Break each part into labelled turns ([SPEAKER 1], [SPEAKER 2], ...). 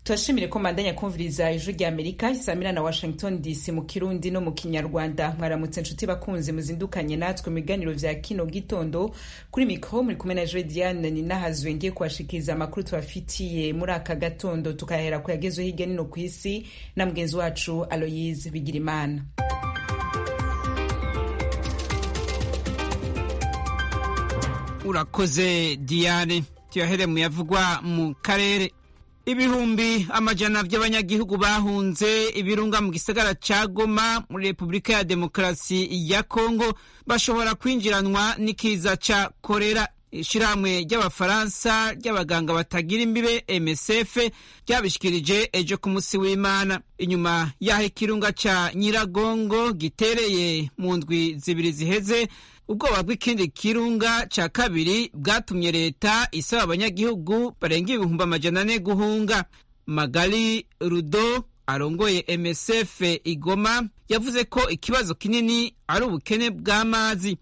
[SPEAKER 1] turashimire ko mandanya kumviriza ijwi rya amerika isamira na washington dc mu kirundi no mu kinyarwanda mwaramutse inshuti bakunzi muzindukanye natwe mu biganiro vya kino gitondo kuri mikro muri kumwe na joe diane ninahazwe ngiye kubashikiriza amakuru tubafitiye muri aka gatondo tukahera ku yagezweho hirya nino ku isi na mugenzi wacu aloyise bigirimana
[SPEAKER 2] urakoze diane tuyahere mu yavugwa mu karere ibihumbi amajana by'abanyagihugu bahunze ibirunga mu gisagara ca Goma muri Repubulika ya Demokarasi ya Kongo bashobora kwinjiranwa n'ikiza ca korera ishirahamwe ry'abafaransa ry'abaganga batagira imbibe MSF ryabishikirije ejo ku musi w'Imana inyuma y'aho ikirunga ca Nyiragongo gitereye mu ndwi zibiri ziheze ubwoba bw'ikindi kirunga ca kabiri bwatumye leta isaba abanyagihugu barenga ibihumbi amajana ane guhunga magali rudo arongoye msf igoma yavuze ko ikibazo kinini ari ubukene bw'amazi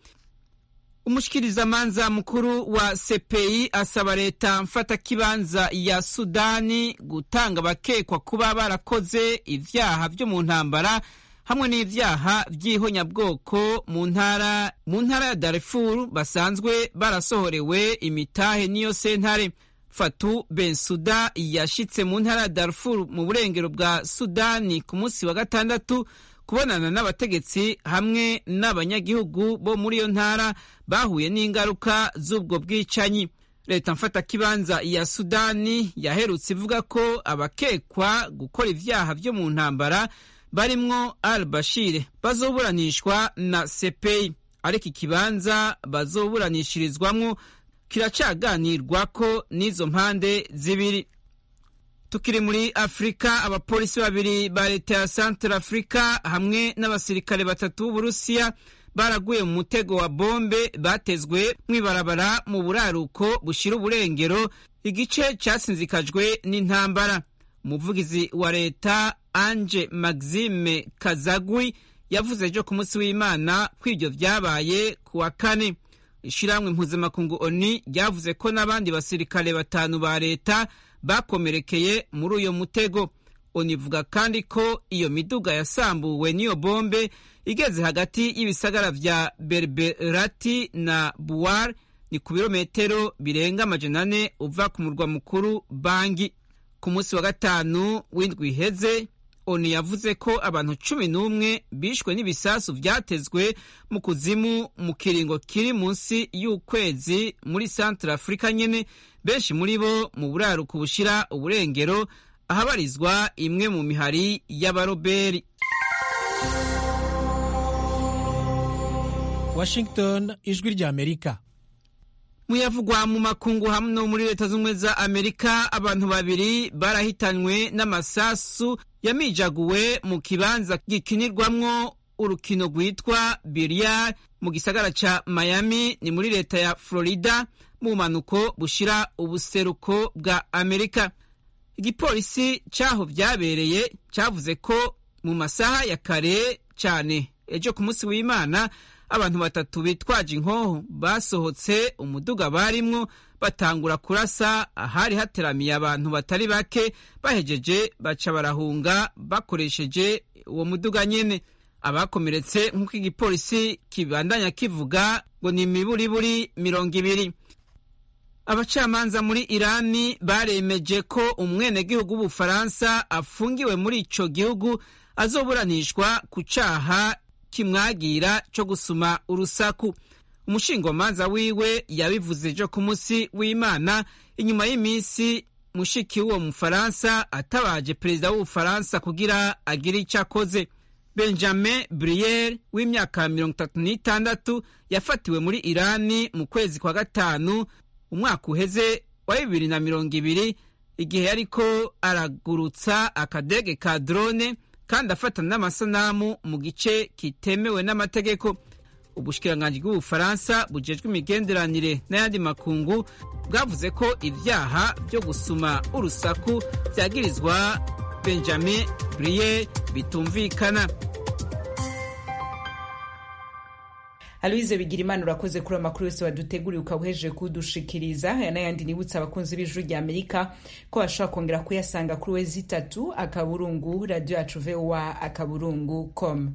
[SPEAKER 2] umushikirizamanza mukuru wa cpi asaba leta mfatakibanza ya sudani gutanga abakekwa kuba barakoze ivyaha vyo mu ntambara hamwe n'ivyaha vy'ihonyabwoko mu ntara mu ntara ya Darfur basanzwe barasohorewe imitahe niyo sentare Fatu Bensuda yashitse mu ntara ya Darfur mu burengero bwa Sudani ku munsi wa gatandatu kubonana n'abategetsi hamwe n'abanyagihugu bo muri iyo ntara bahuye n'ingaruka z'ubwo bwicanyi leta mfatakibanza ya Sudani yaherutse ivuga ko abakekwa gukora ivyaha vyo mu ntambara barimwo al bashir bazoburanishwa na sepeyi ariko ikibanza bazoburanishirizwamwo kiracaganirwako n'izo mpande zibiri tukiri muri afurika abapolisi babiri ba leta ya centre afurika hamwe n'abasirikare batatu b'uburusiya baraguye mu mutego wa bombe batezwe mw'ibarabara mu buraruko bushira uburengero igice casinzikajwe n'intambara umuvugizi wa leta anje maxime kazagwi yavuze ejo ku munsi w'imana ko ibyo vyabaye ku wa kane ishirahamwe mpuzamakungu oni ryavuze ko n'abandi basirikare batanu ba leta bakomerekeye muri uyo mutego oni ivuga kandi ko iyo miduga yasambuwe n'iyo bombe igeze hagati y'ibisagara vya berberati na buwar ni ku birometero birenga amajana ane uva ku murwa mukuru bangi ku munsi wa gatanu w'indwi iheze oni yavuze ko abantu cumi n'umwe bishwe n'ibisasu vyatezwe mu kuzimu mu kiringo kiri munsi y'ukwezi muri centre afurika nyene benshi muri bo mu buraruko bushira uburengero ahabarizwa imwe mu mihari y'abaroberi
[SPEAKER 3] washington ijwi rya amerika
[SPEAKER 2] muyavugwa mu makungu hamwe no muri leta z'ubumwe za amerika abantu babiri barahitanywe n'amasasu yamijaguwe mu kibanza gikinirwamwo urukino rwitwa biliyari mu gisagara ca miami ni muri leta ya florida mu bumanuko bushira ubuseruko bwa amerika igipolisi c'aho vyabereye cavuze ko mu masaha ya kare cane ejo ku munsi w'imana abantu batatu bitwaje inkoho basohotse umuduga barimwo batangura kurasa ahari hateramiye abantu batari bake bahejeje baca barahunga bakoresheje uwo muduga nyene abakomeretse nk'uko igipolisi kibandanya kivuga ngo ni imiburiburi mirongo ibiri abacamanza muri irani baremeje ko umwenegihugu w'ubufaransa afungiwe muri ico gihugu azoburanishwa ku caha kimwagira co gusuma urusaku umushingwamanza wiwe yabivuze ejo ku munsi w'imana inyuma y'iminsi mushiki w'uwo mufaransa atabaje perezida w'ubufaransa kugira agire ico akoze benjamin briere w'imyaka mirongo itatu n'itandatu yafatiwe muri irani mu kwezi kwa gatanu umwaka uheze wa bibiri na mirongo ibiri igihe yariko aragurutsa akadege ka drone kandi afatana n'amasanamu mu gice kitemewe n'amategeko ubushikiranganji bw'ubufaransa bujejwe imigenderanire n'ayandi makungu bwavuze ko ivyaha vyo gusuma urusaku vyagirizwa benjamin briere bitumvikana
[SPEAKER 1] aloise bigira imana urakoze kuri amakuru yose waduteguriye ukaba uhejeje kudushikiriza aya n'ayandi nibutsa abakunzi b'ijuru rya amerika ko bashobora kongera kuyasanga kuri wezi itatu akaburungu radiyo yacu voa akaburungu com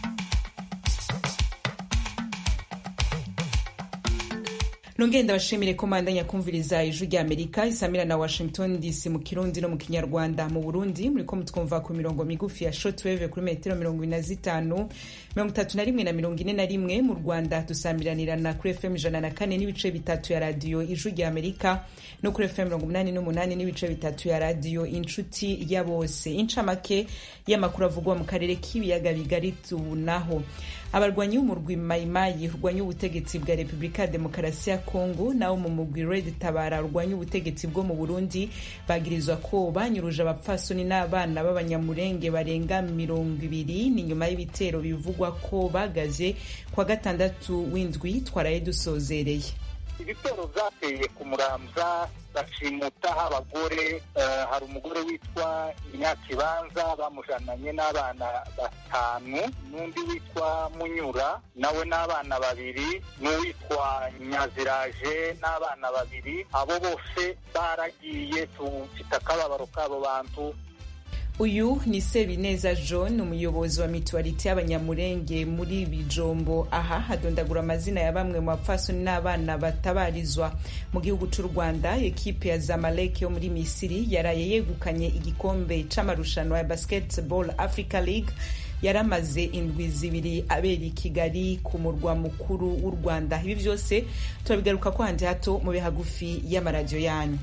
[SPEAKER 1] nongere ndabashimire ko mandanya kumviriza ijwi rya amerika isamira na washington dc mu kirundi no mu kinyarwanda mu burundi muriko mutwumva ku mirongo migufi ya shortwave kuri metero mirongo ine na zitanu mirongo itatu na rimwe na mirongo ine na rimwe mu rwanda dusamiranirana kuri fm ijana na kane n'ibice bitatu ya radiyo ijwi rya amerika no kuri fm mirongo umunani n'umunani n'ibice bitatu ya radiyo inshuti ya bose incamake y'amakuru avugwa mu karere k'ibiyaga bigari tunaho abarwanyi b'umurwi mayimayi urwanya ubutegetsi bwa repubulika ya demokarasi ya kongo nabo mu mugwi red tabara urwanya ubutegetsi bwo mu burundi bagirizwa ko banyuruje abapfasoni n'abana b'abanyamurenge barenga mirongo ibiri ni nyuma y'ibitero bivugwa ko bagaze kwa gatandatu w'indwi twaraye dusozereye
[SPEAKER 4] ibitero byateye ku muramza bashimutaho abagore hari umugore witwa nyakibanza bamujananye n'abana batanu n'undi witwa munyura nawe n'abana babiri n'uwitwa nyaziraje n'abana babiri abo bose baragiye tufite akababaro k'abo bantu
[SPEAKER 1] uyu ni sebineza john umuyobozi wa mituwarite y'abanyamurenge muri bijombo aha hadondagura amazina ya bamwe mu bapfasoni n'abana batabarizwa mu gihugu cy'u rwanda ekipe ya zamalek yo muri misiri yaraye yegukanye igikombe c'amarushanwa ya basketball africa league yaramaze indwi zibiri abera i kigali ku murwa mukuru w'u rwanda ibi byose turabigaruka ko handi hato mu bihagufi y'amaradiyo yanyu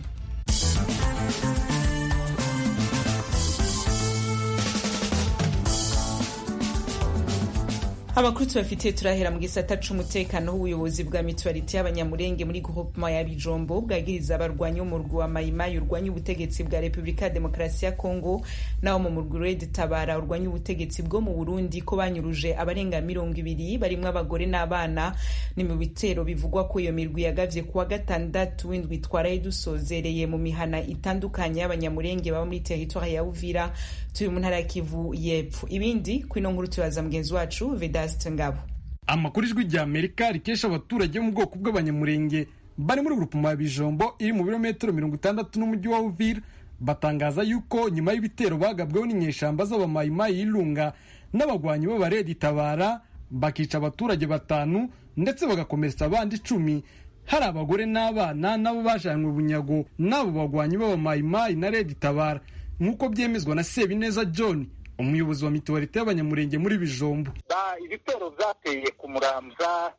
[SPEAKER 1] amakuru tubafitiye turahera mu gisata c'umutekano w'ubuyobozi bwa mituwarite y'abanyamurenge muri groupement ya bijombo bwagiriza abarwanyi b'umurwi wa mayimayi urwanya ubutegetsi bwa repubulika ya demokarasi ya kongo nawo mu murwi red tabara urwanya ubutegetsi bwo mu burundi ko banyuruje abarenga mirongo ibiri barimwo abagore n'abana ni mu bitero bivugwa ko iyo mirwi yagavye kuwa gatandatu w'indwi twaraye dusozereye mu mihana itandukanye y'abanyamurenge baba muri teritwari ya uvira turi mu ntara ya kivu y'epfo ibindi kwino nkuru tubaza mugenzi wacu vedas ngabo
[SPEAKER 5] amakuru ijwi rya amerika rikesha abaturage mu bwoko bw'abanyamurenge bari muri grupuma ya bijombo iri mu birometero mirongo itandatu n'umujyi wa uvira batangaza yuko nyuma y'ibitero bagabweho n'inyeshamba z'abamayimayi y'irunga n'abagwanyi b'abaredi tabara bakica abaturage batanu ndetse bagakomeretsa abandi icumi hari abagore n'abana nabo bajanywe bunyago n'abo bagwanyi b'abamayimayi na redi tabara nk'uko byemezwa na sebineza john umuyobozi wa mituwarite y'abanyamurenge muri bijombo
[SPEAKER 4] ibitero byateye ku muramza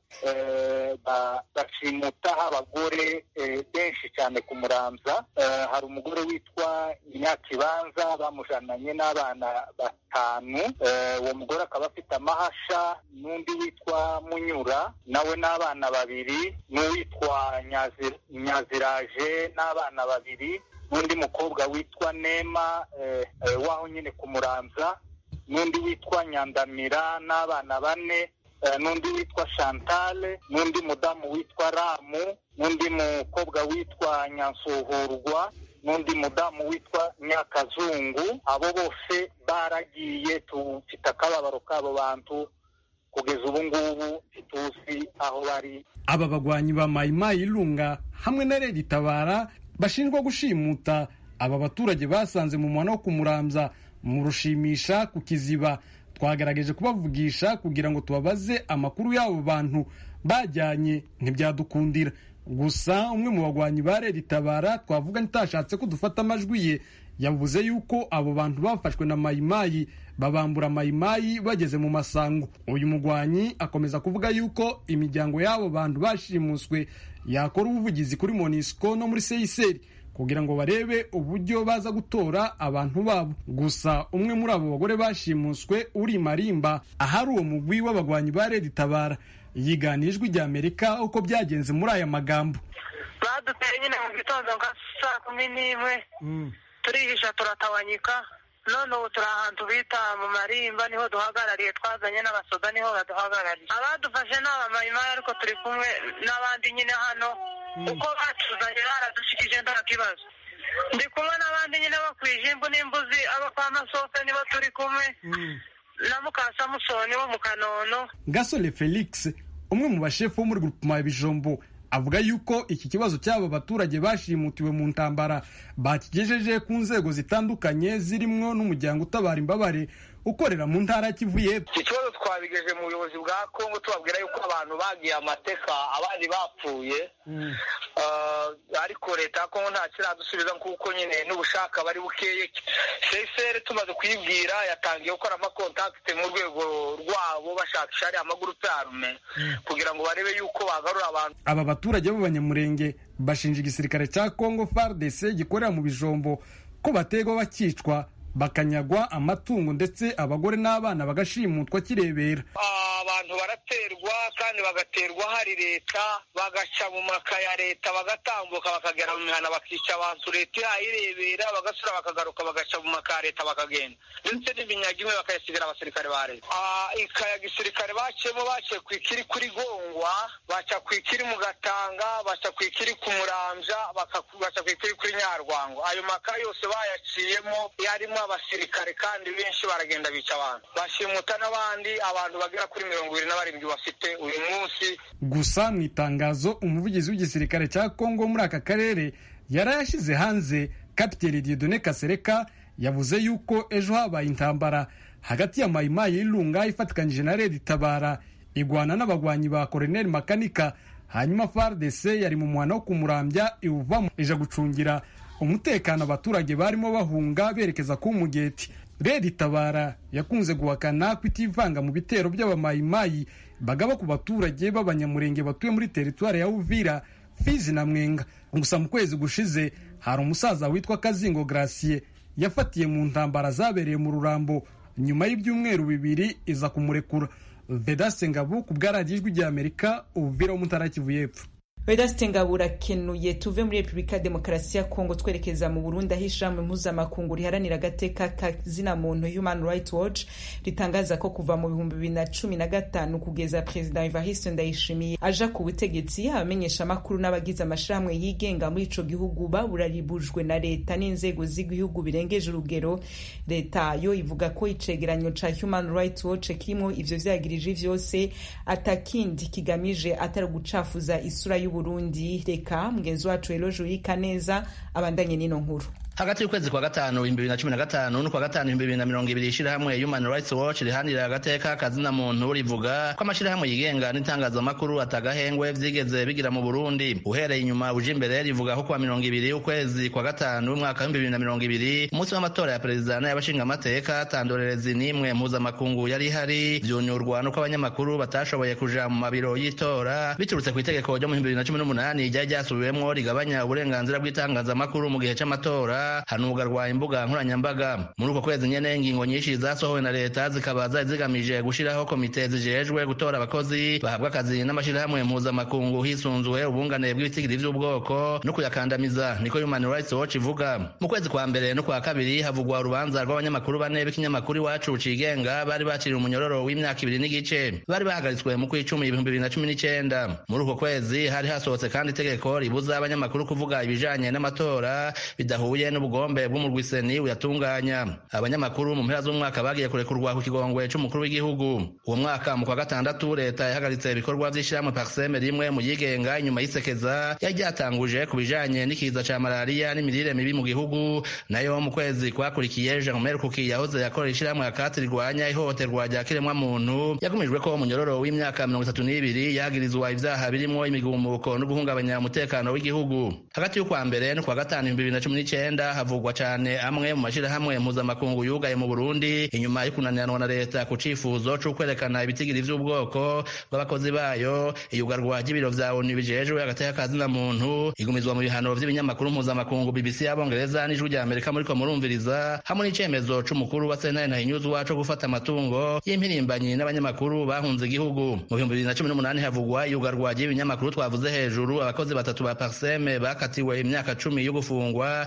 [SPEAKER 4] bashimutaho abagore benshi cyane ku muramza hari umugore witwa nyakibanza bamujananye n'abana batanu uwo mugore akaba afite amahasha n'undi witwa munyura nawe n'abana babiri n'uwitwa nyaziraje n'abana babiri n'undi mukobwa witwa nema waho nyine ku muramza n'undi witwa nyandamira n'abana bane n'undi witwa shantale n'undi mudamu witwa ramu n'undi mukobwa witwa nyansuhurwa n'undi mudamu witwa nyakazungu abo bose baragiye tufite akababaro k'abo bantu kugeza ubu ngubu ntituzi aho bari
[SPEAKER 5] aba bagwanyi ba mayimayi irunga hamwe na redi tabara bashinjwa gushimuta aba baturage basanze mu muhanda wo kumuramza mu rushimisha ku kiziba twagerageje kubavugisha kugira ngo tubabaze amakuru y'abo bantu bajyanye ntibyadukundira gusa umwe mu bagwanyi ba redi tabara twavuga ntitashatse ko dufata amajwi ye yavuze yuko abo bantu bafashwe na mayimayi babambura mayimayi bageze mu masango uyu mugwanyi akomeza kuvuga yuko imiryango y'abo bantu bashimuswe yakora ubuvugizi kuri monisco no muri seyiseri kugira ngo barebe uburyo baza gutora abantu babo gusa umwe muri abo bagore bashimuswe uri marimba ahari uwo mugwi w'abagwanyi ba redi tabara yiganiye ijwi rya amerika uko byagenze muri aya magambo
[SPEAKER 6] baduteye nyine mu gitondo nka saa kumi n'imwe turihisha turatawanyika none ubu turi ahantu bita mu marimba niho duhagarariye twazanye n'abasoda niho baduhagarariye abadufashe ni abamayimayi ariko turi kumwe n'abandi nyine hano uko batuzanye baradushikije nta kibazo ndi kumwe n'abandi nyine bakwije imbu n'imbuzi abo kwa masose nibo turi kumwe na mukasamusoni wo mu kanono
[SPEAKER 5] gasore felix umwe mu bashefu bo muri grupema ya bijombo avuga yuko iki kibazo cy'aba baturage bashimutiwe mu ntambara bakigejeje ku nzego zitandukanye zirimo n'umuryango utabara imbabare ukorera mu ntara ya Kivu y'Epfo
[SPEAKER 4] iki kibazo twabigeje mu buyobozi bwa kongo tubabwira yuko abantu bagiye amateka abandi bapfuye ariko leta ya kongo nta kiradusubiza kuko nyine n'ubushaka bari bukeye sesere tumaze kuyibwira yatangiye gukora amakontakite mu rwego rwabo bashakisha ariya amagurupe arume kugira ngo barebe yuko bagarura abantu
[SPEAKER 5] aba baturage b'abanyamurenge bashinja igisirikare cya kongo fardc gikorera mu bijombo ko bategwa bakicwa bakanyagwa amatungo ndetse abagore n'abana bagashimutwa kirebera
[SPEAKER 4] abantu baraterwa kandi bagaterwa hari leta bagaca mu maka ya leta bagatambuka bakagera mu mihana bakica abantu leta ihayirebera bagasura bakagaruka bagaca mu maka ya leta bakagenda ndetse n'iminyaga imwe bakayasigira abasirikare ba leta ikaya gisirikare baciyemo baciye ku ikiri kuri gongwa baca ku ikiri mu gatanga baca ku ikiri ku murambya baca ku ikiri kuri nyarwango ayo maka yose bayaciyemo yarimo abasirikare kandi benshi baragenda bica abantu bashimuta n'abandi abantu bagera kuri mirongo ibiri na barindwi bafite uyu munsi
[SPEAKER 5] gusa mu itangazo umuvugizi w'igisirikare cya kongo muri aka karere yari yashyize hanze kapiteni diedone kasereka yavuze yuko ejo habaye intambara hagati ya mayimayi y'irunga ifatikanyije na redi tabara igwana n'abagwanyi ba koroneli makanika hanyuma fardc yari mu muhana wo kumurambya iwuvamo ija gucungira umutekano abaturage barimo bahunga berekeza ku mugeti redi tabara yakunze guhakana kutivanga mu bitero by'abamayimayi bagaba ku baturage b'abanyamurenge batuye muri teritwari ya uvira fizi na mwenga gusa mu kwezi gushize hari umusaza witwa kazingo gracie yafatiye mu ntambara zabereye mu rurambo nyuma y'ibyumweru bibiri iza kumurekura vedaste ngabu ku bwaradiyo ijwi ry'amerika uvira wo mutara kivu y'epfo
[SPEAKER 1] vedaste ngabo urakenuye tuve muri repubulika ya demokarasi ya kongo twerekeza mu burundi aho ishirahamwe mpuzamakungu riharanira agateka kazina muntu human rights watch ritangaza ko kuva mu bihumbi bibiri na cumi na gatanu kugeza perezida evariste ndayishimiye aja ku butegetsi abamenyesha amakuru n'abagize amashirahamwe yigenga muri ico gihugu baburaribujwe na leta n'inzego z'igihugu birengeje urugero leta yo ivuga ko icegeranyo ca human rights watch kirimo ivyo vyagirije vyose atakindi kigamije atari gucafuza isura y'ubu Burundi reka mugenzi wacu Eloge Uyikaneza abandanye n'ino nkuru
[SPEAKER 7] hagati y'ukwezi kwa gatanu ibihumbi bibiri na cumi na gatanu n'ukwa gatanu ibihumbi bibiri na mirongo ibiri ishirahamwe human rights watch rihanira agateka kazina muntu rivuga ko amashirahamwe yigenga n'itangazamakuru atagahengwe vyigeze bigira mu burundi uhereye inyuma uje imbere rivuga ko kuwa mirongo ibiri ukwezi kwa gatanu umwaka w'ibihumbi bibiri na mirongo ibiri umunsi w'amatora ya perezida n'ay'abashingamateka tandorerezi n'imwe mpuzamakungu yari ihari vyunyurwa n'uko abanyamakuru batashoboye kuja mu mabiro y'itora biturutse ku itegeko ryo mu bihumbi bibiri na cumi n'umunani ryari ryasubiwemwo rigabanya uburenganzira bw'itangazamakuru mu gihe c'amatora hanugarwa imbuga nkoranyambaga muri uko kwezi nyene ingingo nyinshi zasohowe na leta zikaba zari zigamije gushiraho komite zijejwe gutora abakozi bahabwa akazi n'amashirahamwe mpuzamakungu hisunzwe ubungane bw'ibitigiri vy'ubwoko no kuyakandamiza niko human rights watch ivuga mu kwezi kwa mbere no kwa kabiri havugwa urubanza rw'abanyamakuru bane b'ikinyamakuru iwacu cigenga bari baciriwe umunyororo w'imyaka ibiri n'igice bari bahagaritswe mu kw'icumi ibihumbi bibiri na cumi n'icenda muri uko kwezi hari hasohotse kandi itegeko ribuza abanyamakuru kuvuga ibijanye n'amatora bidahuye n'ubugombe bw'umurwiseni uyatunganya abanyamakuru mu mpera z'umwaka bagiye kurekurwa ku kigongwe c'umukuru w'igihugu uwo mwaka mu kwa gatandatu leta yahagaritse ibikorwa vy'ishirahamwe parseme rimwe mu yigenga inyuma y'isekeza yari ryatanguje ku bijanye n'ikiza ca malariya n'imirire mibi mu gihugu nayo mu kwezi kwakurikiye jerome rukuki yahoze yakorera ishirahamwe akati rirwanya ihohoterwa rya kiremwa muntu yagumijwe ko umunyororo w'imyaka mirongo itatu n'ibiri yagirizwa ivyaha birimwo imigumuko no guhungabanya umutekano w'igihugu hagati y'ukwa mbere no kwa gatanu ibihumbi bibiri na cumi n'icenda havugwa cane amwe mu mashirahamwe mpuzamakungu yugaye mu Burundi inyuma yo kunaniranwa na leta ku cifuzo co kwerekana ibitigiri vy'ubwoko bw'abakozi bayo iyugarwa ry'ibiro vya ONU bijejwe agateka kazina muntu igumizwa mu bihano vy'ibinyamakuru mpuzamakungu BBC y'abongereza n'ijwi rya Amerika muriko murumviriza hamwe n'icemezo c'umukuru wa sentare ntahinyuzwa co gufata amatungo y'impirimbanyi n'abanyamakuru bahunze igihugu mu bihumbi bibiri na cumi n'umunani havugwa iyugarwa ry'ibinyamakuru twavuze hejuru abakozi batatu ba Parseme bakatiwe imyaka cumi yo gufungwa imbere yo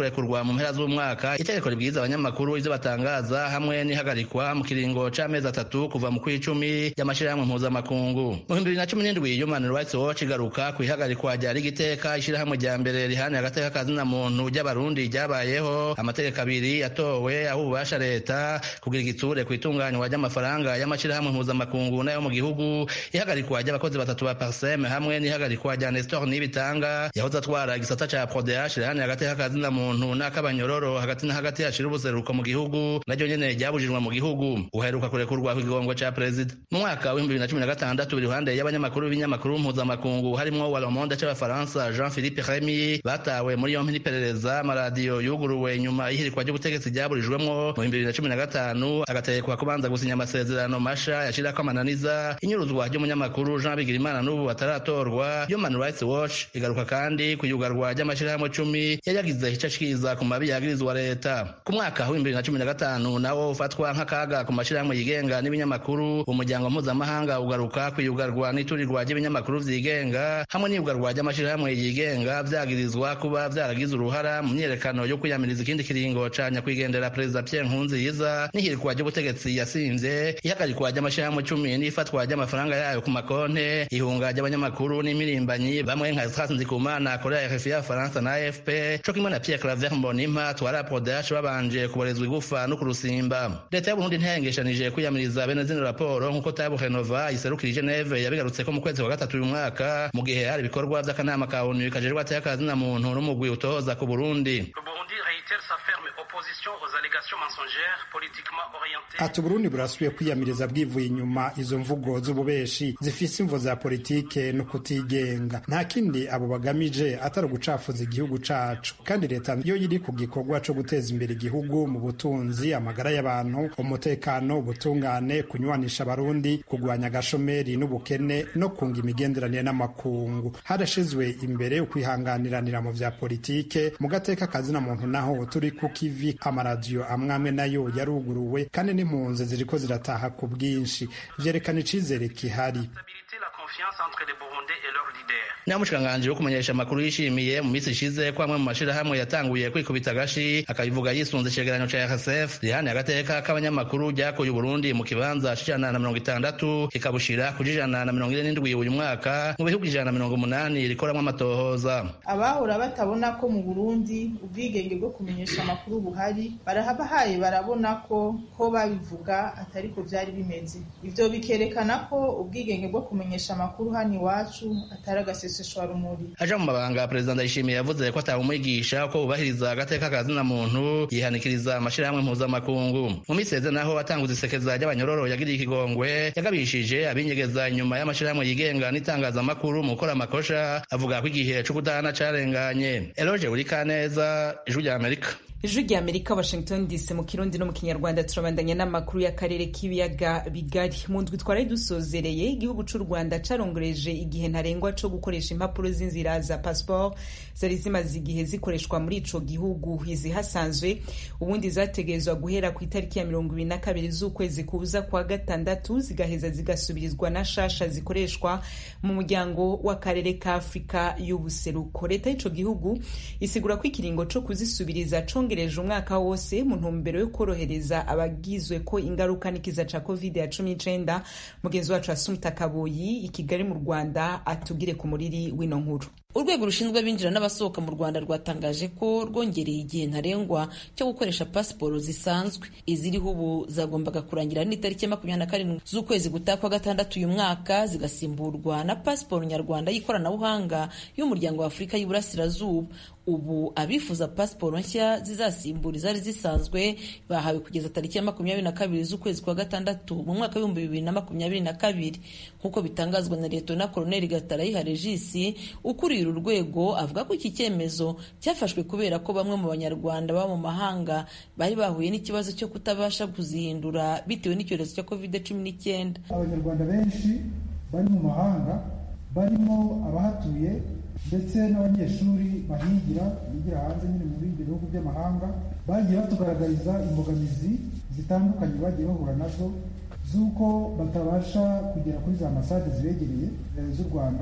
[SPEAKER 7] kurekurwa mu mpera z'umwaka itegeko ribwiza abanyamakuru ivyo batangaza hamwe n'ihagarikwa mu kiringo c'amezi atatu kuva mu kw'icumi ry'amashirahamwe mpuzamakungu mu bihumbi bibiri na cumi n'indwi human rights watch igaruka ku ihagarikwa rya rigiteka ishirahamwe rya mbere rihaniye agateka kazina muntu ry'abarundi ryabayeho amategeko abiri yatowe aho ububasha leta kugira igitsure ku itunganywa ry'amafaranga y'amashirahamwe mpuzamakungu n'ayo mu gihugu ihagarikwa ry'abakozi batatu ba parseme hamwe n'ihagarikwa rya nestor nibitanga yahoze atwara igisata ca prodeash rihaniye agateka kazina muntu n'akabanyororo hagati na hagati hashira ubuseruko mu gihugu naryo nyene ryabujijwe mu gihugu uheruka kurekurwa kw'igigongo ca perezida mu mwaka w'ibihumbi bibiri na cumi na gatandatu iruhande y'abanyamakuru b'ibinyamakuru mpuzamakungu harimwo wa Le Monde c'abafaransa Jean Philippe Remy batawe muri yompi n'iperereza amaradiyo yuguruwe nyuma y'ihirikwa ry'ubutegetsi ryaburijwemwo mu bihumbi bibiri na cumi na gatanu agategekwa kubanza gusinya amasezerano masha yashirako amananiza inyuruzwa ry'umunyamakuru Jean Bigirimana n'ubu ataratorwa Human Rights Watch igaruka kandi ku yugarwa ry'amashirahamwe cumi yari yagize ico ciza ku mabi yagirizwa leta ku mwaka w'ibihumbi bibiri na cumi na gatanu nawo ufatwa nk'akaga ku mashirahamwe yigenga n'ibinyamakuru umuryango mpuzamahanga ugaruka ku yugarwa n'iturirwa ry'ibinyamakuru vyigenga hamwe n'iyugarwa ry'amashirahamwe yigenga vyagirizwa kuba vyaragize uruhara mu myiyerekano yo kwiyamiriza ikindi kiringo ca nyakwigendera perezida Pierre Nkurunziza n'ihirikwa ry'ubutegetsi yasinze ihagarikwa ry'amashirahamwe cumi n'ifatwa ry'amafaranga yayo ku makonte ihunga ry'abanyamakuru n'imirimbanyi bamwe nka Estras Ndikumana Korea RFI y'Abafaransa na AFP co kimwe na Pierre Claver Mbonimpa twara Prodash babanje kuborezwa igufa no kurusimba leta y'u Burundi ntiyahengeshanije kwiyamiriza bene zino raporo nk'uko Tabo Renova iserukira i Geneve yabigarutseko mu kwezi kwa gatatu uyu mwaka mu gihe hari ibikorwa vy'akanama ka ONU kajejwe ateyakazi na muntu n'umugwi utohoza ku Burundi
[SPEAKER 8] ati uburundi burasubiye kwiyamiriza bwivuye inyuma izo mvugo z'ububeshi zifise imvo za politike no kutigenga nta kindi abo bagamije atari ugucafuza igihugu cacu kandi leta yo iri ku gikorwa co guteza imbere igihugu mu butunzi amagara y'abantu umutekano ubutungane kunywanisha abarundi kugwanya agashomeri n'ubukene no kunga imigenderanire n'amakungu harashizwe imbere ukwihanganiranira mu vya politike mu gateka kazina muntu naho turi ku kivi amaradiyo amwe amwe nayo yaruguruwe kandi n'impunzi ziriko zirataha ku bwinshi vyerekana icizere kihari
[SPEAKER 7] naho umushikiranganji wo kumenyesha amakuru yishimiye mu minsi ishize ko amwe mu mashirahamwe yatanguye kwikubita agashi akabivuga yisunze icegeranyo ca RSF rihaniye agateka k'abanyamakuru ryakuye Uburundi mu kibanza c'ijana na mirongo itandatu kikabushira kuja ijana na mirongo ine n'indwi uyu mwaka mu bihugu ijana na mirongo umunani rikoramwo amatohoza
[SPEAKER 9] abahora batabona ko mu Burundi ubwigenge bwo kumenyesha amakuru buhari barahabahaye barabona ko ko babivuga atariko vyari bimeze ivyo bikerekana ko ubwigenge bwo kumenyesha amakuru hano iwacu atari agaseseshwarumuri
[SPEAKER 7] aja mu mabanga perezida ndayishimiye yavuze ko atawumwigisha ko bubahiriza agateka kazina muntu yihanikiriza amashirahamwe mpuzamakungu mu minsi yeze naho atanguza isekeza ry'abanyororo yagiriye ikigongwe yagabishije abinyegeza inyuma y'amashirahamwe yigenga n'itangazamakuru mu gukora amakosha avuga ko igihe co kudahana carenganye eloge burikaneza ijwi rya amerika
[SPEAKER 1] ijwi rya amerika washington dc mu kirundi no mu kinyarwanda turabandanya n'amakuru y'akarere k'ibiyaga bigari mu ndwi twari dusozereye igihugu c'u rwanda carongoreje igihe ntarengwa co gukoresha impapuro z'inzira za passport zari zimaze igihe zikoreshwa muri ico gihugu izihasanzwe ubundi zategerezwa guhera ku itariki ya mirongo ibiri na kabiri z'ukwezi kuza kwa gatandatu zigaheza zigasubirizwa na shasha zikoreshwa mu muryango w'akarere ka afurika y'ubuseruko leta y'ico gihugu isigura ko ikiringo co kuzisubiriza conge yongereje umwaka wose mu ntumbero yo korohereza abagizwe ko ingaruka n'ikiza ca covid ya cumi n'icenda mugenzi wacu asumta kaboyi i kigali mu rwanda atubwire ku muriri w'ino nkuru
[SPEAKER 10] urwego rushinzwe abinjira n'abasohoka mu rwanda rwatangaje ko rwongereye igihe ntarengwa cyo gukoresha pasiporo zisanzwe iziriho ubu zagombaga kurangira n'itariki ya makumyabiri na karindwi z'ukwezi gutaha kwa gatandatu uyu mwaka zigasimburwa na pasiporo nyarwanda y'ikoranabuhanga y'umuryango wa afurika y'uburasirazuba ubu abifuza pasiporo nshya zizasimbura izari zisanzwe bahawe kugeza tariki ya makumyabiri na kabiri z'ukwezi kwa gatandatu mu mwaka w'ibihumbi bibiri na makumyabiri na kabiri nk'uko bitangazwa na leta koloneli gatarayiha regisi ukuriye uru rwego avuga ko iki cyemezo cyafashwe kubera ko bamwe mu banyarwanda baba mu mahanga bari bahuye n'ikibazo cyo kutabasha kuzihindura bitewe n'icyorezo cya covid cumi n'icyenda
[SPEAKER 11] abanyarwanda benshi bari mu mahanga barimo abahatuye ndetse n'abanyeshuri bahigira bigira hanze nyine mu bindi bihugu by'amahanga bagiye batugaragariza imbogamizi zitandukanye bagiye bahura nazo z'uko batabasha kugera kuri za ambasade zibegereye z'u rwanda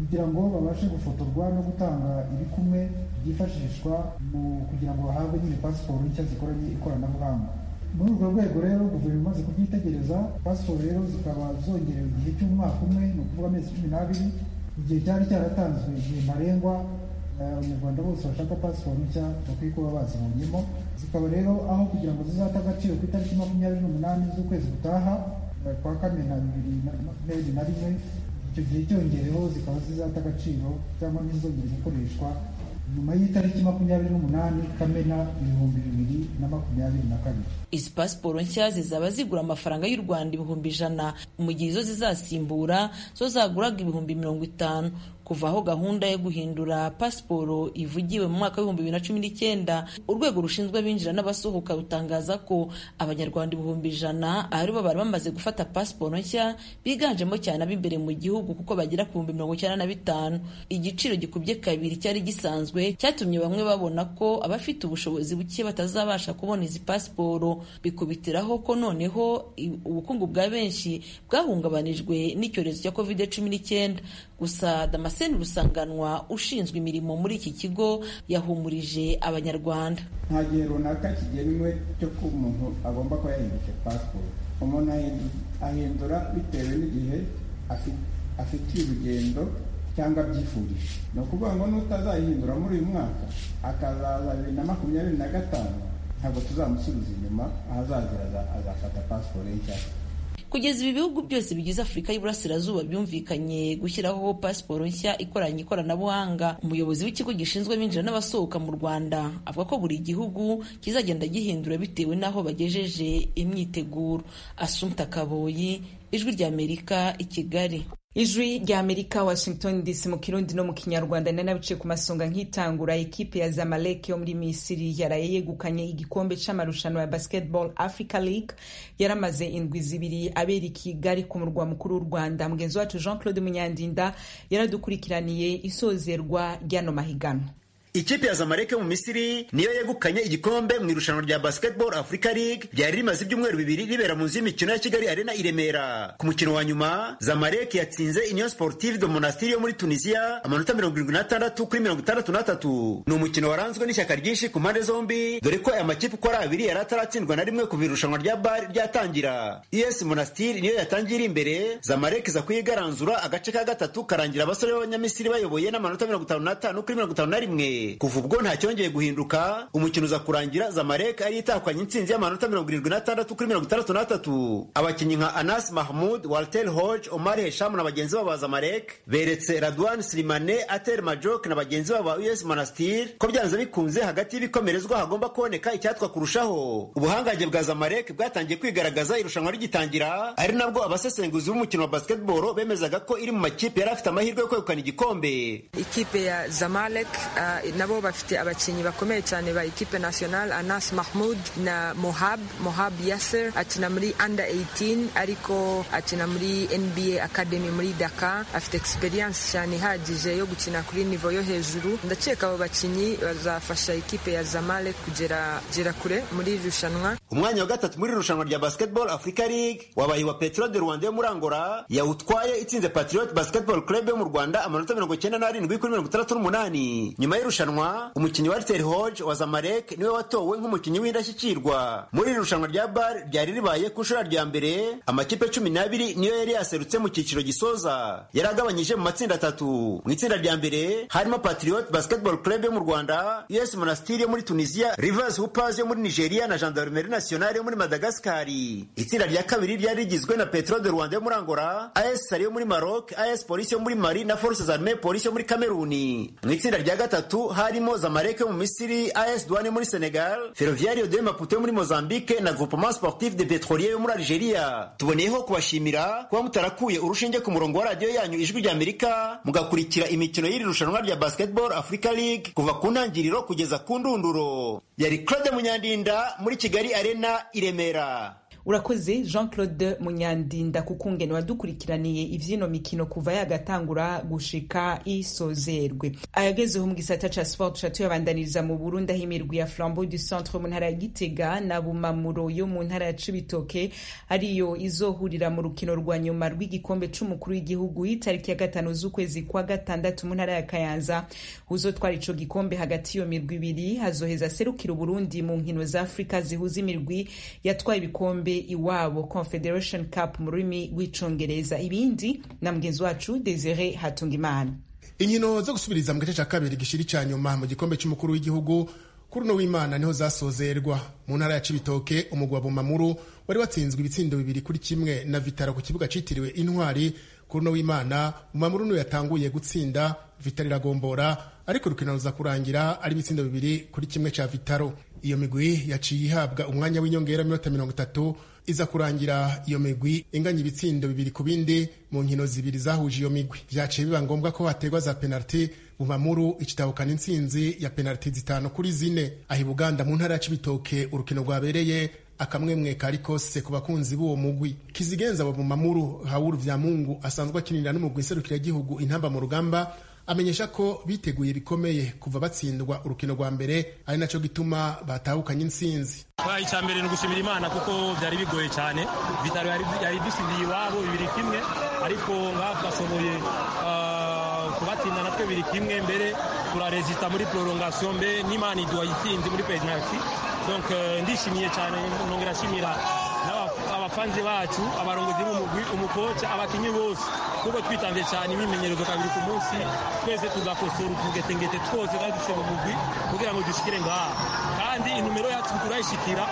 [SPEAKER 11] kugira ngo babashe gufotorwa no gutanga ibikumwe byifashishwa mu kugira ngo bahabwe nyine pasiporo nshya zikoranye ikoranabuhanga muri urwo rwego rero guverinoma imaze kubyitegereza pasiporo rero zikaba zongerewe igihe cy'umwaka umwe ni ukuvuga amezi cumi n'abiri igihe cyari cyaratanzwe igihe ntarengwa abanyarwanda bose bashaka pasiporo nshya bakwiye kuba bazibonyemo zikaba rero aho kugira ngo zizate agaciro ku itariki makumyabiri n'umunani z'ukwezi gutaha kwa kamena bibiri na makumyabiri na rimwe icyo gihe cyongereho zikaba zizata agaciro cyangwa ntizongere gukoreshwa nyuma y'itariki makumyabiri n'umunani kamena ibihumbi bibiri na makumyabiri na kabiri
[SPEAKER 10] izi pasiporo nshya zizaba zigura amafaranga y'u rwanda ibihumbi ijana mu gihe izo zizasimbura zo zaguraga ibihumbi mirongo itanu kuva aho gahunda yo guhindura pasiporo ivugiwe mu mwaka w'ibihumbi bibiri na cumi n'icyenda urwego rushinzwe abinjira n'abasohoka rutangaza ko abanyarwanda ibihumbi ijana aribo bari bamaze gufata pasiporo nshya biganjemo cyane ab'imbere mu gihugu kuko bagera ku bihumbi mirongo icyenda na bitanu igiciro gikubye kabiri cyari gisanzwe cyatumye bamwe babona ko abafite ubushobozi buke batazabasha kubona izi pasiporo bikubitiraho ko noneho ubukungu bwa benshi bwahungabanijwe n'icyorezo cya covid cumi n'icyenda gusa damascene rusanganwa ushinzwe imirimo muri iki kigo yahumurije abanyarwanda
[SPEAKER 12] nta gihe runaka kigenwe cyo ko umuntu agomba kuba yahinduje pasiporo umuntu ahindura bitewe n'igihe afitiye urugendo cyangwa abyifurije ni ukuvuga ngo n'utazayihindura muri uyu mwaka akazaza bibiri na makumyabiri na gatanu ntabwo tuzamusubiza inyuma ahazagera azafata pasiporo nshya
[SPEAKER 10] kugeza ibi bihugu byose bigize afurika y'iburasirazuba byumvikanye gushyiraho pasiporo nshya ikoranye ikoranabuhanga umuyobozi w'ikigo gishinzwe abinjira n'abasohoka mu rwanda avuga ko buri gihugu kizagenda gihindura bitewe n'aho bagejeje imyiteguro asumta kaboyi ijwi ry'amerika i kigali
[SPEAKER 1] ijwi rya amerika washington dc mu kirundi no mu kinyarwanda nari nabice ku masonga nk'itangura ekipe ya zamalek yo muri misiri yaraye yegukanye igikombe c'amarushanwa ya basketball africa league yaramaze indwi zibiri abera i kigali ku murwa mukuru w'u rwanda mugenzi wacu jean claude munyandinda yaradukurikiraniye isozerwa ry'ano mahiganwa
[SPEAKER 13] ikipe ya zamalek yo mu misiri niyo yegukanye igikombe mu irushanwa rya basketball africa league ryari rimaze ibyumweru bibiri ribera mu nzu y'imikino ya kigali arena i remera ku mukino wa nyuma zamalek yatsinze union sportive de monastiri yo muri tunisia amanota mirongo irindwi n'atandatu kuri mirongo itandatu n'atatu ni umukino waranzwe n'ishyaka ryinshi ku mpande zombi dore ko aya makipe uko ari abiri yari ataratsindwa na rimwe kuva irushanwa rya bar ryatangira us monastiri niyo yatangiye iri imbere zamalek iza kuyigaranzura agace ka gatatu karangira abasore b'abanyamisiri bayoboye n'amanota mirongo itanu n'atanu kuri mirongo itanu na rimwe kuva ubwo nta cyongeye guhinduka umukino uza kurangira zamalek ari itahukanye intsinzi y'amanota mirongo irindwi n'atandatu kuri mirongo itandatu n'atatu abakinnyi nka anas mahmud walter hodge omar hesham na bagenzi babo ba zamalek beretse radwan silimane ater majok na bagenzi babo ba us monastir ko byanze bikunze hagati y'ibikomerezwa hagomba kuboneka icyatwa kurushaho ubuhangange bwa zamalek bwatangiye kwigaragaza irushanwa rigitangira ari nabwo abasesenguzi b'umukino wa basketball bemezaga ko iri mu makipe yari afite amahirwe yo kwegukana igikombe
[SPEAKER 14] ikipe ya zamalek uh, nabo bafite abakinnyi bakomeye cyane ba ekipe national anas mahmud na mohab mohab yasser akina muri under 18 ariko akina muri nba academy muri daka afite experience cyane ihagije yo gukina kuri nivo yo hejuru ndakeka abo bakinnyi bazafasha ekipe ya zamalek kugera gera kure muri irushanwa
[SPEAKER 13] umwanya wa gatatu muri irushanwa rya basketball africa league wabaye wa petro de rwanda yo muri angola yawutwaye itsinze patriot basketball club yo mu rwanda amanota mirongo icyenda n'arindwi kuri mirongo itandatu n'umunani nyuma y'irushanwa umukinnyi wa Walter Hodge wa Zamalek niwe watowe nk'umukinnyi w'indashyikirwa muri iri rushanwa rya bar ryari ribaye ku nshuro rya mbere amakipe cumi n'abiri niyo yari yaserutse mu cyiciro gisoza yari agabanyije mu matsinda atatu mu itsinda rya mbere harimo Patriot Basketball Club yo mu Rwanda US Monastir yo muri Tunisia Rivers Hoopers yo muri Nigeria na Gendarmerie Nationale yo muri Madagascar itsinda rya kabiri ryari rigizwe na Petro de Rwanda yo muri Angola AS Sali yo muri Maroc AS Police yo muri Mali na Forces Armées Police yo muri Cameroon mu itsinda rya gatatu harimo Zamalek yo mu Misiri AS Douane muri Senegal Ferroviario de Maputo yo muri Mozambique na Groupement Sportif de Petrolier yo muri Algeria tuboneyeho kubashimira kuba mutarakuye urushinge ku murongo wa radiyo yanyu ijwi rya Amerika mugakurikira imikino y'iri rushanwa rya Basketball Africa League kuva ku ntangiriro kugeza ku ndunduro yari Claude Munyandinda muri Kigali Arena i Remera
[SPEAKER 1] urakoze jean claude munyandinda kukungene wadukurikiraniye ivyino mikino kuva yagatangura gushika isozerwe ayagezeho mu gisata ca sport ca tuyabandaniriza mu burundi aho imirwi ya flambeau du centre mu ntara ya gitega na bumamuro yo mu ntara ya cibitoke ariyo izohurira mu rukino rwa nyuma rw'igikombe c'umukuru w'igihugu itariki ya gatanu z'ukwezi kwa gatandatu mu ntara ya kayanza uzotwara ico gikombe hagati iyo mirwi ibiri hazoheza serukira uburundi mu nkino za afurika zihuza imirwi yatwaye ibikombe iwabo confederation cup mu rurimi rw'icongereza ibindi na mugenzi wacu desire hatungimana
[SPEAKER 15] inkino zo gusubiriza mu gice cya kabiri gishiri cya nyuma mu gikombe cy'umukuru w'igihugu kuri uno w'imana niho zasozerwa mu ntara ya cibitoke umugwi wa bumamuru wari watsinzwe ibitsindo bibiri kuri kimwe na vitaro ku kibuga citiriwe intwari kuri uno w'imana bumamuru niwe yatanguye gutsinda vitaro iragombora ariko urukino ruza kurangira ari ibitsindo bibiri kuri kimwe cya vitaro iyo migwi yaciye ihabwa umwanya w'inyongera minota mirongo itatu iza kurangira iyo migwi inganya ibitsindo bibiri ku bindi mu nkino zibiri zahuje iyo migwi vyaciye biba ngombwa ko hategwa za penaliti bumamuru ikitahukana intsinzi ya penaliti zitanu kuri zine aho ibuganda mu ntara ya cibitoke urukino rwabereye akamwemwe kari kose ku bakunzi b'uwo mugwi kizigenza wa bumamuru hawuru vyamungu asanzwe akinira n'umugwi nserukiragihugu intamba mu rugamba amenyesha ko biteguye bikomeye kuva batsindwa urukino rwa mbere ari naco gituma batahukanye intsinzi
[SPEAKER 16] icya mbere ni ugushimira imana kuko byari bigoye cyane vitaro yari dusindiye iwabo bibiri kimwe ariko ngaha twashoboye kubatsinda natwe bibiri kimwe mbere turarezita muri prolongation mbe n'imana iduha intsinzi muri penalty donc ndishimiye cyane nongera ashimira abafanzi bacu abarongozi b'umugwi umukoca abakinyi bose kuko twitanze cyane imyimenyerezo kabiri ku munsi twese tugakosora utugetengete twose kandi dushe mu mugwi kugira ngo dushikire ngaha kandi inumero yacu turayishikira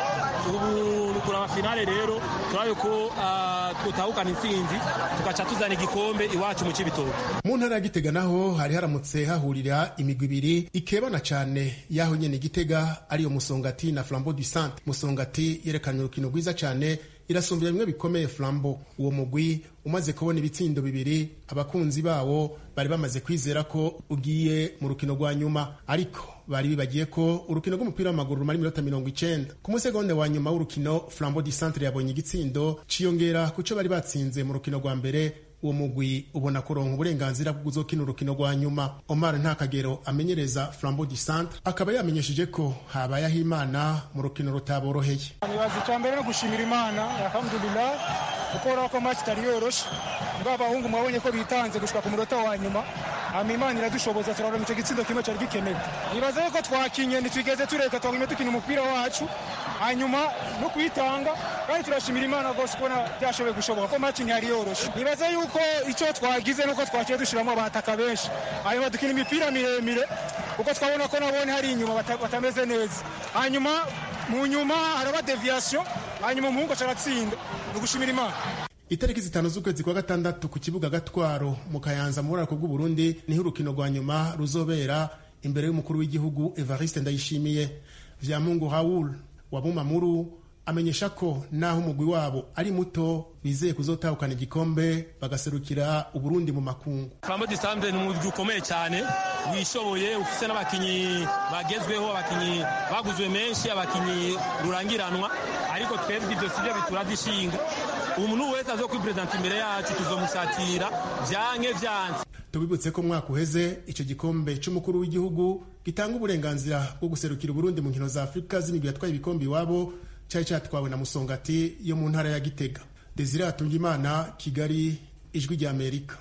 [SPEAKER 16] ubu kuraba finale rero turabe ko tutahukana intsinzi tugaca tuzana igikombe iwacu mu cibitoke
[SPEAKER 15] mu ntara ya gitega naho hari haramutse hahurira imigwi ibiri ikebana cyane yaho nyene gitega ariyo musongati na flambeau du centre musongati yerekanye urukino rwiza cyane irasumbira bimwe bikomeye flambo uwo mugwi umaze kubona ibitsindo bibiri abakunzi bawo bari bamaze kwizera ko ugiye mu rukino rwa nyuma ariko bari bibagiye ko urukino rw'umupira w'amaguru rumara iminota mirongo icenda ku musegonde wa nyuma w'urukino flambo di centre yabonye igitsindo ciyongera ku co bari batsinze mu rukino rwa mbere uwo mugwi ubona kuronka uburenganzira bwo kuzokina urukino rwa nyuma omar ntakagero amenyereza flambo du centre akaba yamenyesheje ko habayeho imana mu rukino rutaboroheye
[SPEAKER 17] nibaza icya mbere no gushimira imana alhamdulillah kuko urabona ko match itari yoroshe mbwa abahungu mwabonye ko bitanze gushika ku munota wa nyuma hama imana iradushoboza turaronka icyo gitsindo kimwe cyari gikenewe nibaza yuko twakinye ntitwigeze tureka twagumye dukina umupira wacu hanyuma no kuyitanga kandi turashimira imana rwose kubona byashoboye gushoboka ko match ntiyari yoroshe nibaza yuko icyo twagize nuko twakiye dushiramo abataka benshi hanyuma dukina imipira miremire kuko twabona ko nabone hari inyuma batameze neza hanyuma mu nyuma haraba deviation hanyuma umuhungu acaratsinda ni ugushimira imana
[SPEAKER 15] itariki zitanu z'ukwezi kwa gatandatu ku kibuga gatwaro mu kayanza mu burarako bw'uburundi niho urukino rwa nyuma ruzobera imbere y'umukuru w'igihugu evariste ndayishimiye vyamungu raul wa bumamuru amenyesha ko naho umugwi wabo ari muto bizeye kuzotahukana igikombe bagaserukira uburundi mu makungu
[SPEAKER 16] flambo disambe ni umugwi ukomeye cyane wishoboye ufise n'abakinyi bagezweho abakinyi baguzwe menshi abakinyi rurangiranwa ariko twebwe ibyo sivyo bituradishinga umuntu wese azo kwiperezanta imbere yacu tuzomusatira vyanke vyanze
[SPEAKER 15] tubibutse ko mwaka uheze icyo gikombe cy'umukuru w'igihugu gitanga uburenganzira bwo guserukira uburundi mu nkino za afurika z'imigwi yatwaye ibikombe iwabo cyari cyatwawe na musongati yo mu ntara ya gitega desire hatungimana kigali ijwi rya amerika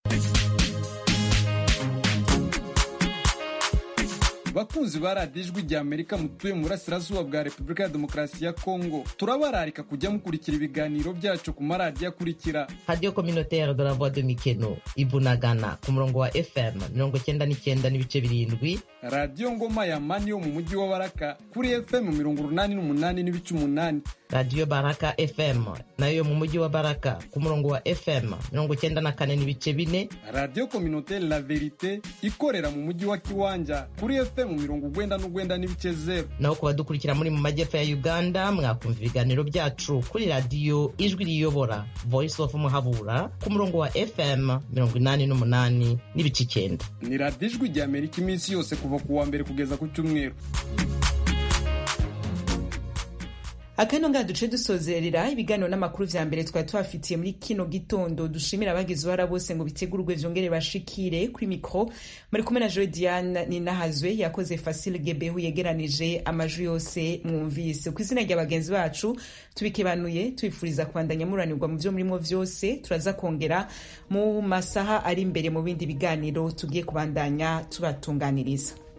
[SPEAKER 5] bakunzi ba radiyo ijwi rya amerika mutuye mu burasirazuba bwa repubulika ya demokarasi ya kongo turabararika kujya mukurikira ibiganiro byacu ku maradiyo akurikira
[SPEAKER 18] radiyo kominotere de la voix de mikeno ibunagana ku murongo wa fm mirongo cyenda n'icyenda n'ibice birindwi
[SPEAKER 5] radiyo ngoma ya mani yo mu mujyi wa baraka kuri fm mirongo urunani n'umunani n'ibice umunani
[SPEAKER 18] radiyo baraka fm nayo yo mu mujyi wa baraka ku murongo wa fm mirongo cyenda na kane n'ibice bine
[SPEAKER 5] radiyo kominotere la verite ikorera mu mujyi wa kiwanja kuri fm mirongo ugwenda n'ugwenda n'ibice zeru
[SPEAKER 18] naho ku badukurikira muri mu majyepfo ya uganda mwakumva ibiganiro byacu kuri radiyo ijwi riyobora voice of muhabura ku murongo wa fm mirongo inani n'umunani n'ibice icyenda
[SPEAKER 5] ni radiyo ijwi rya amerika iminsi yose kuva ku wa mbere kugeza ku cyumweru
[SPEAKER 1] akano ngaha duce dusozerera ibiganiro n'amakuru vya mbere twari tubafitiye muri kino gitondo dushimira abagize uruhara bose ngo bitegurwe vyongere bashikire kuri mikro muri kumwe na joe diane ninahazwe yakoze fasile gebehu yegeranije amajwi yose mwumvise ku izina rya bagenzi bacu tubikebanuye tubifuriza kubandanya muranirwa mu vyo murimo vyose turaza kongera mu masaha ari imbere mu bindi biganiro tugiye kubandanya tubatunganiriza